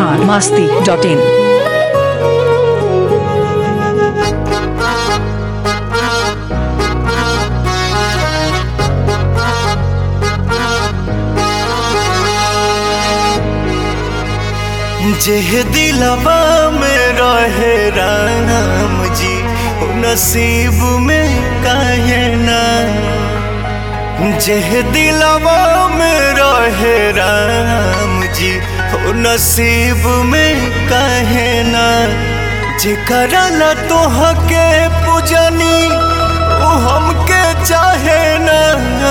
Bihar Masti dot in जेह दिलवा में रहे राम जी ओ नसीब में काहे ना जेह दिलवा में रहे राम जी ओ नसीब में काहे ना जेकर ला तोहके पूजनी ओ हमके चाहे ना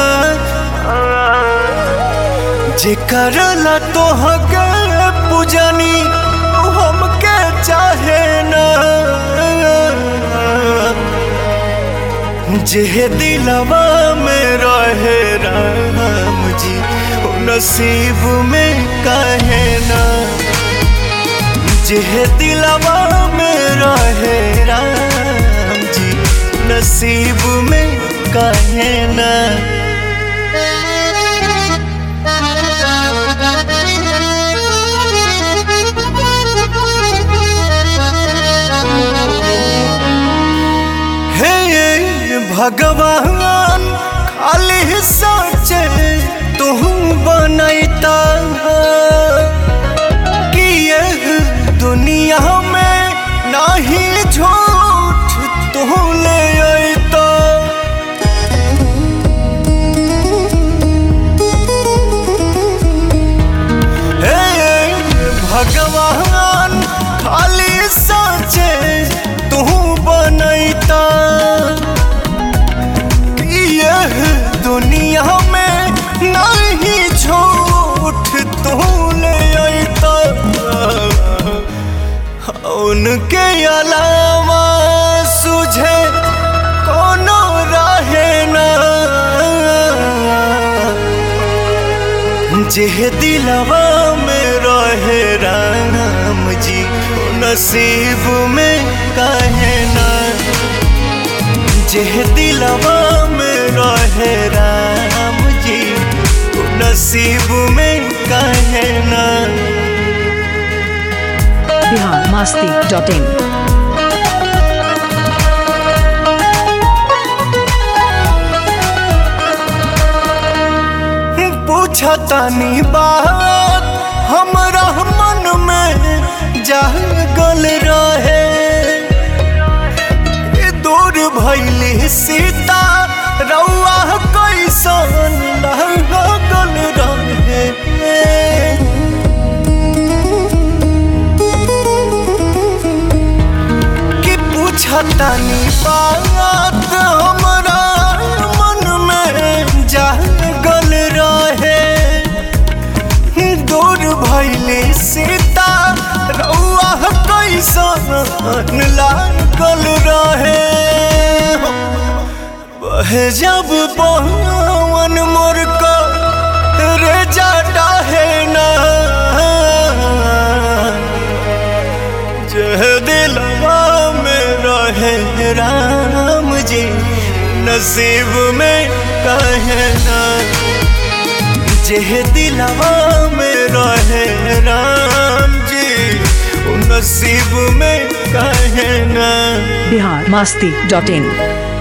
जेकर ला तोहके पूजनी उ हमके चाहे ना जेह दिलवा में रहे राम जी ओ नसीब में काहे ना जेह दिलवा में रहे राम जी नसीब में काहे ना हे भगवान खाली सोचे तू बनैता कि यह दुनिया में नहीं झूठ तू ले अइता हे भगवान खाली सोचे तू बनैता कि यह दुनिया में नहीं झूठ तू ले अइता उनके अलावा सुझे कोनो रहे ना जेह दिलवा में रहे राम जी ओ नसीब में काहे ना जेह दिलवा में रहे राम जी ओ नसीब में काहे ना बिहार मास्ती डॉट इन पूछतानी बात हमरा मन में जागल रहे ए दूर भैली सीता रउआ कैसन लागल रहे कि पूछतानी बात हमरा मन में जागल रहे दूर भैली सीता रउआ कैसन लागल रहे बह जब पवन मोर को रे जाटा है ना जह दिलवा में रहे राम जी नसीब में कहे ना जेह दिलवा में रहे राम जी ओ नसीब में कहे ना बिहार मास्ती डॉट इन